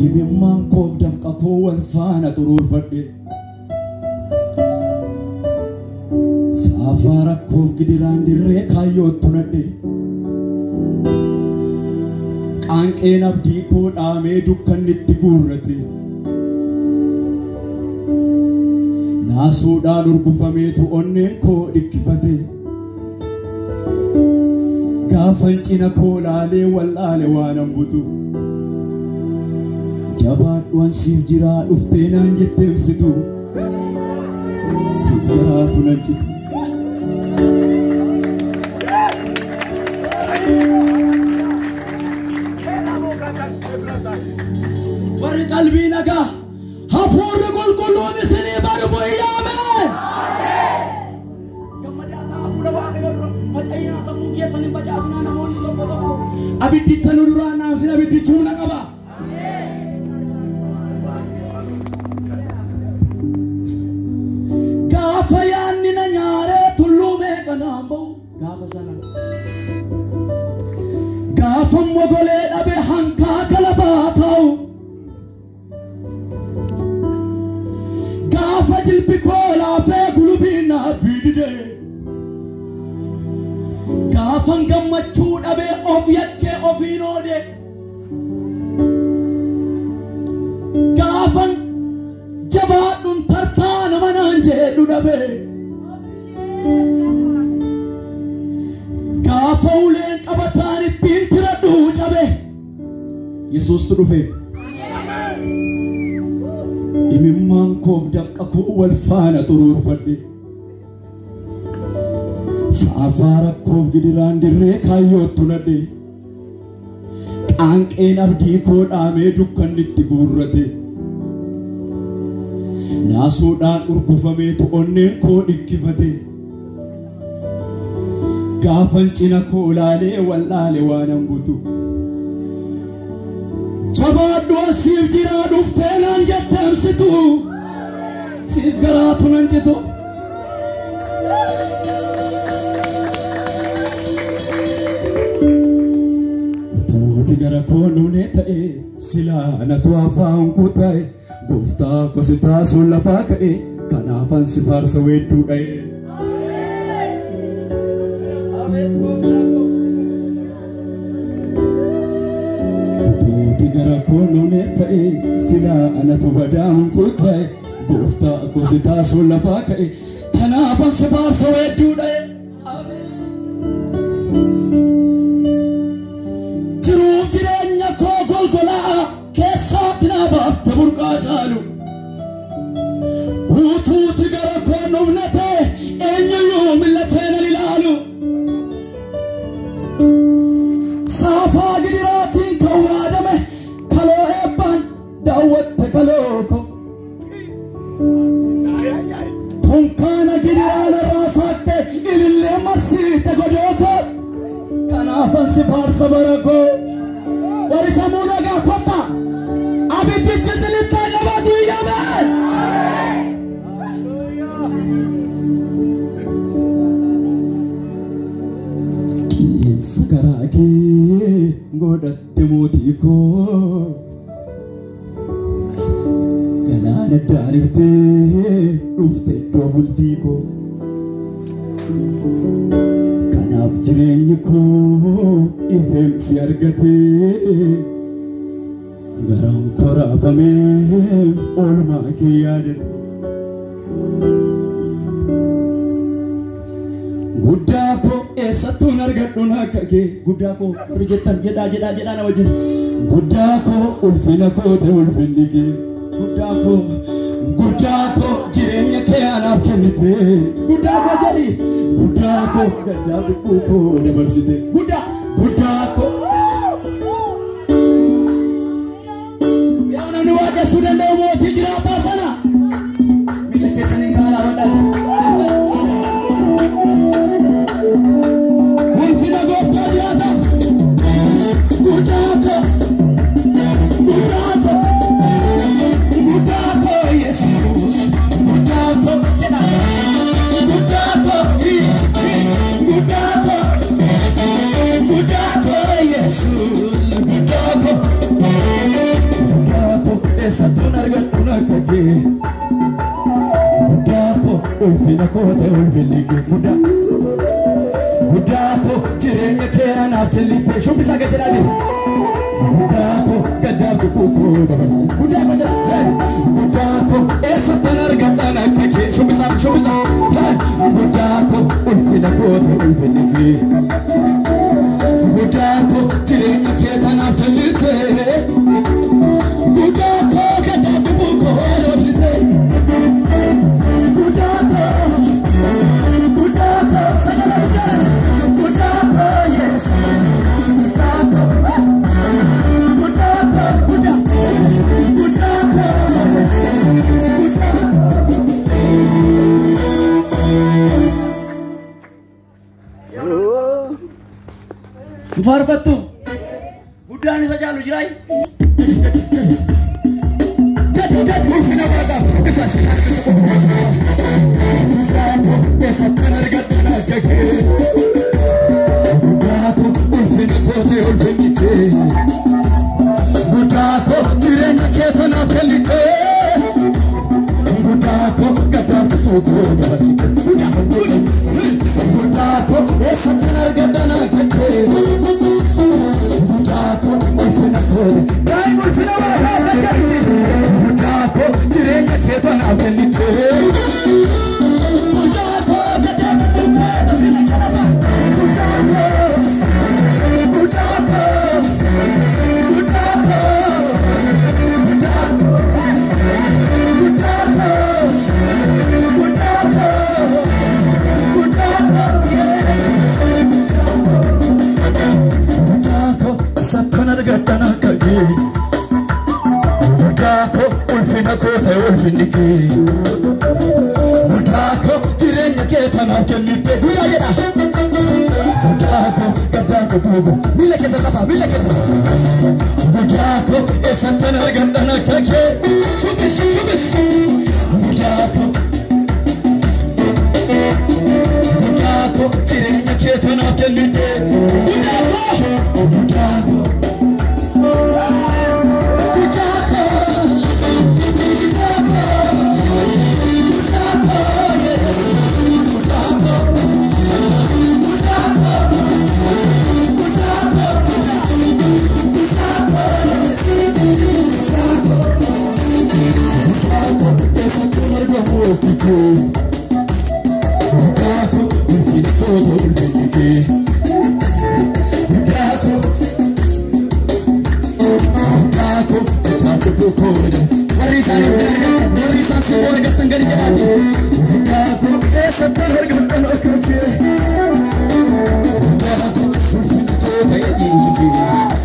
Himimmaan koof dafqa koo wal faana xuruurfadhe. Saafaa rakkoof gidiraan dirree kaayyootti nadhe. Qaanqeen abdii koo dhaamee dukkanni itti guurrate. Naasuudhaan urgufameetu onneen koo dhikkifate. Gaafan cina koo laalee wallaale waan hambutu. Jabaadhuwan siif jiraa dhuftee naan jettee ibsitu. Siif garaatu nan citu. warri qalbii nagaa hafuurri qulqulluun isinii dhufu iyyaameen. Abiddicha nu duraan naamsin abiddichuu na qaba. Gaafa yaanni na nyaaree tulluu meeqa naan ba'u gaafa sana. Gaafa mogolee dhabe hanqaaqa lafaa taa'u. Gaafa jilbi koo laafee gulubiin na abbiidide. Gaafan gammachuu dhabee of yakkee ofiin oode. Gaafan jabaadhuun tartaa nama naan jedhu dhabee. Gaafa uleen qabataan ittiin tiradhu cabe. Yesuustu dhufe. Imimmaan koof dafqa koo wal faana xuruurfadhe. Saafaa rakkoof gidiraan dirree kaayyootti nadhe. Qaanqeen abdii koo dhaamee dukkanni itti guurrate. Naasuudhaan urgufameetu onneen koo dhikkifate. Gaafan cina koo laalee wallaale waan hambutu. Jabaadhu siif jiraa dhuftee naan jettee ibsitu. Siif garaatu nan citu. Utuuti gara koo nuunee ta'e silaa natu afaan kutaa'e gooftaa kosi taasuun lafaa ka'e kanaafan si faarsa weedduu dha'e. Utuuti gara koo nuunee ta'e silaa anatu badaan kutaa'e gooftaa kosi taasuun lafaa ka'e kanaafan si faarsa weedduu dha'e. Jiruuf jireenya koo golgolaa keessaatti na baafte burqaa caalu. Utuuti gara koo nufnate eenyuyyuu millatee nan ilaalu. Saafaa gidiraatiin kan waadame kaloo eebbaan daawwatte kaloo ko. Kunkaana gidiraan irraa saaqte ilillee marsiite godoo ko. Kanaafan si faarsa bara koo. Warri sammuu nagaa kotta. Abiddichi sinitti qabatu iyyameen. Qilleensa garaa kee godhatte mootii koo. Galaana daaniftee dhufte iddoo bultii koo. Kanaaf jireenyi koo ifeemsi argatee garaan koraafamee oolmaa kee yaadate. Guddaa koo eessattuun argadhuun akka kee guddaa koo warri jettan jedhaa jedhaa jedhaa na wajjin. Guddaa koo ulfina koo ta'e ulfinni kee guddaa koo guddaa koo jireenya kee anaaf kennite guddaa koo jedhi guddaa koo gaddaa dhiphuu koo dabarsite guddaa guddaa koo. Yaa namni waaqessuu danda'u mootii jiraataa sana miila keessaniin kaalaa badhaate. Ulfina gooftaa jiraata. Guddaa koo guddaa koo guddaa koo Yesuus guddaa koo jedha. Guddaa koo guddaa koo guddaa koo Yesuus guddaa koo guddaa eessattuun argadhuun akka kee guddaa koo ulfina koo ta'e ulfinni kee guddaa guddaa koo jireenya kee anaaf kennite shubbisaa gad jedhaani guddaa koo gaddaa gubbuu koo dabarse guddaa koo jedha guddaa koo eessattuun argadhaan akka kee shubbisaa shubbisaa guddaa koo ulfina koo ta'e ulfinni kee guddaa koo jireenya kee anaaf kennite guddaa koo gaddaa gubbuu koo dabarsite guddaa koo guddaa koo sagala guddaa guddaa koo yes guddaa koo guddaa koo guddaa guddaa koo guddaa hin faarfattu guddaan isa caalu jiraay gadi gadi ulfina waaqaaf isa si eessattan argadhan akka kee guddaa koo ulfina koo ta'e ulfinni kee guddaa koo jireenya kee tanaaf kennite guddaa koo gaddaa koo koo dabarsite guddaa koo eessattan argadhan akka kee guddaa koo ulfina koo daa'im ulfina waaqaaf akka kee guddaa koo jireenya kee tanaaf kennite guddaa koo gaddaa koo ulfina jalaba guddaa koo guddaa koo guddaa koo guddaa guddaa koo guddaa koo guddaa koo sattan argadhan akka kee guddaa koo ulfina koo ta'e ulfinni kee guddaa koo jireenya kee tanaaf kennite guyyaa jedha guddaa koo gaddaa koo duuba miila keessa lafa miila keessa guddaa koo eessattan argadhan akka kee shubbis shubbis guddaa koo guddaa koo jireenya kee tanaaf kennite guddaa koo guddaa koo guddaa koo guddaa koo guddaa koo yes guddaa koo guddaa koo guddaa koo guddaa guddaa koo yes guddaa koo guddaa koo eessattuun argamu okkikee guddaa koo ulfina koo ta'e ulfinni kee guddaa koo guddaa koo gaddaa gubbuu koo warri isaan hin argatan warri isaan si argatan gadi jedhaati guddaa koo eessattan argattan akka kee guddaa koo ulfina koo ta'e dhiigi kee